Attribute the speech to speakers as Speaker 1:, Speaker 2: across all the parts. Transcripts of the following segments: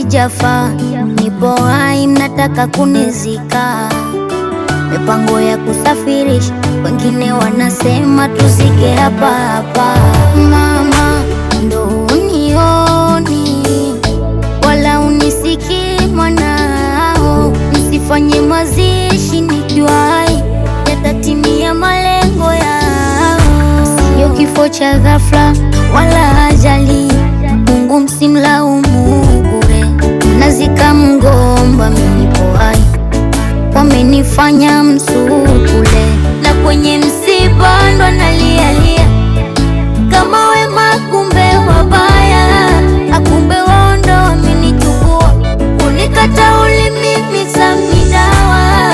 Speaker 1: sijafa, nipo hai, mnataka kunizika. Mipango ya kusafirisha, wengine wanasema tuzike hapa hapa. Mama, ndo unioni wala unisikii mwanao, msifanye mazishi nikiwa hai, yatatimia malengo yao. Sio kifo cha ghafla wala ajali, Mungu msimlaumu bure. Mnazika mgomba, mimi nipo hai, wamenifanya msukule, na kwenye msiba ndo nalialia kama wema, kumbe wabaya, akumbe wao ndo wamenichukua, unikata ulimi samidawa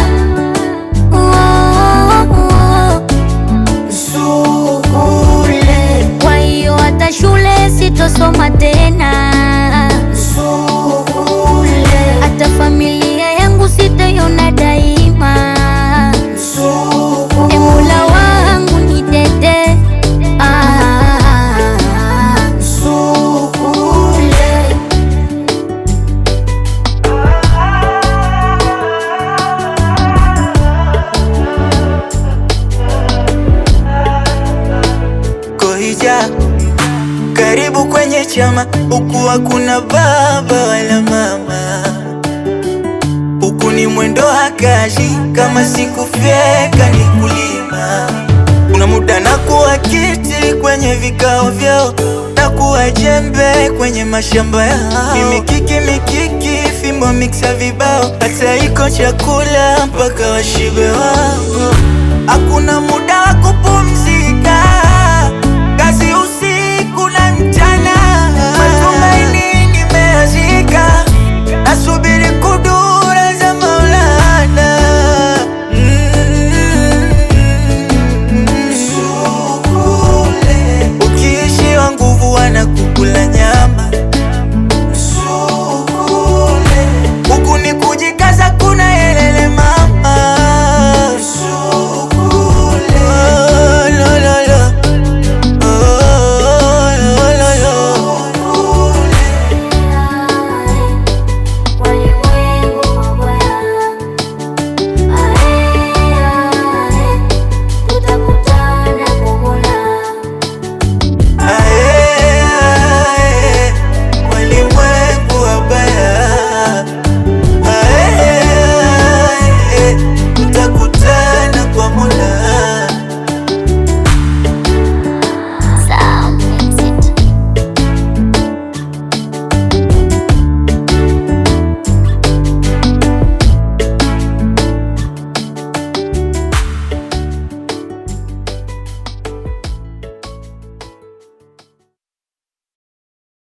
Speaker 1: Sukule. Kwa hiyo hata shule sitosoma tena Sukule. Hata familia yangu sitaiona daima E Mola wangu nitete ah, Sukule.
Speaker 2: Kohija, karibu kwenye chama, huku hakuna baba wala mama, huku ni mwendo hakaji, kama sikufyeka ni kulima. Kuna muda na kuwa kiti kwenye vikao vyao, na kuwa jembe kwenye mashamba yao, ni mikiki mikiki, fimbo miksa vibao, hata iko chakula mpaka washibe wao. Hakuna muda wa kupumzika